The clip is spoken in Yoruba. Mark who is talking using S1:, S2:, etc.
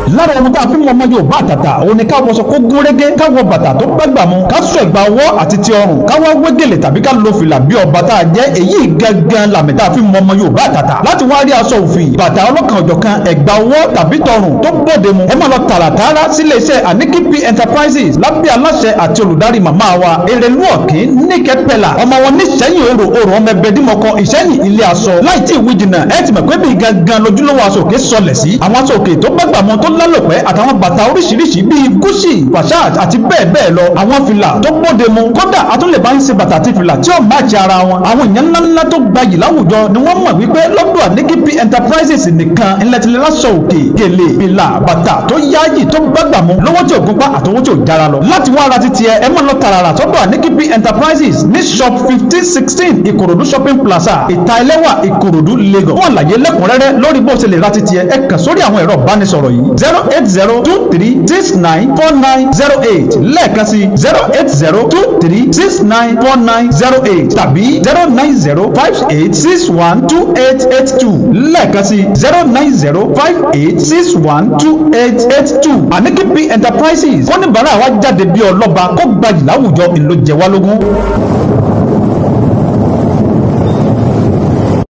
S1: lára ohun tá a fi mọ ọmọ Yorùbá àtàtà òun ni ká wọṣọ kó gún régé ká wọ bàtà tó gbàgbà mu ká sọ ẹ̀gbà ọwọ́ àti ti ọrùn ká wá wé gèlè tàbí ká lo fìlà bí ọba tá a jẹ́ èyí gangan làmì tá a fi mọ ọmọ Yorùbá àtàtà láti wá rí aṣọ òfì bàtà ọlọ́kan ọ̀jọ̀kan ẹ̀gbà ọwọ́ tàbí tọrùn tó bóde mu ẹ máa lọ tààràtààrà sílé iṣẹ́ Aniki P Enterprises lábẹ́ aláṣẹ àti olùdarí màmá wa erelu ọ̀kín níkẹ́ pẹ̀lá ọmọ wọn níṣẹ́yìn òrò òrò ọmọ ẹbẹ dímọ̀kọ ìṣẹ́yìn ilé aṣọ láì tí ìwé jìnnà ẹ ti mọ̀ pé bí gangan lójúlówó aṣọ òkè sọlẹ̀ sí àwọn aṣọ òkè tó gbàgbà mọ́ tó lálòpẹ́ àtàwọn bàtà oríṣiríṣi bíi Gucci Versace àti bẹ́ẹ̀ bẹ́ẹ̀ lọ àwọn fìlà tó bóde mu kódà àtúnlẹ̀ bá ń ṣe bàtà àti fìlà tí ó máàcì ara wọn àwọn èèyàn ńláńlá tó gbayì láwùjọ ni wọ́n mọ̀ wípé lọ́dọ̀ Aniki P Enterprises nìkan ńlẹ̀tìlẹ̀ aṣọ òkè gèlè fìlà bàtà tó yáàyè tó gbàgbà mu lówó tí ò gúnpá àtọwó tí ò jára lọ láti wá ara titi ẹ ẹ máa lọ tààrà sọ́dọ̀ Aniki P Enterprises ní shop fifteen sixteen Ìkòròdú shopping plaza ìta ẹlẹ́wà Ìkòròdú Lagos fún àlàyé lẹ́kùnrẹ́rẹ́ lórí bó ṣe lè ra titi ẹ ẹ kàn sórí àwọn ẹ̀rọ ìbánisọ̀rọ̀ yìí zero eight zero two three six nine four nine zero eight lẹ́ẹ̀kan sí zero eight zero two three six nine four nine zero eight tàbí zero nine zero five eight six one two eight eight two lẹ́ẹ̀kan sí zero nine zero five eight six one two eight eight two Aniki P Enterprises wọ́n ní bàrà wa jáde bí ọlọ́ba kó gbayì láwùjọ ìlú jẹ wá lógún.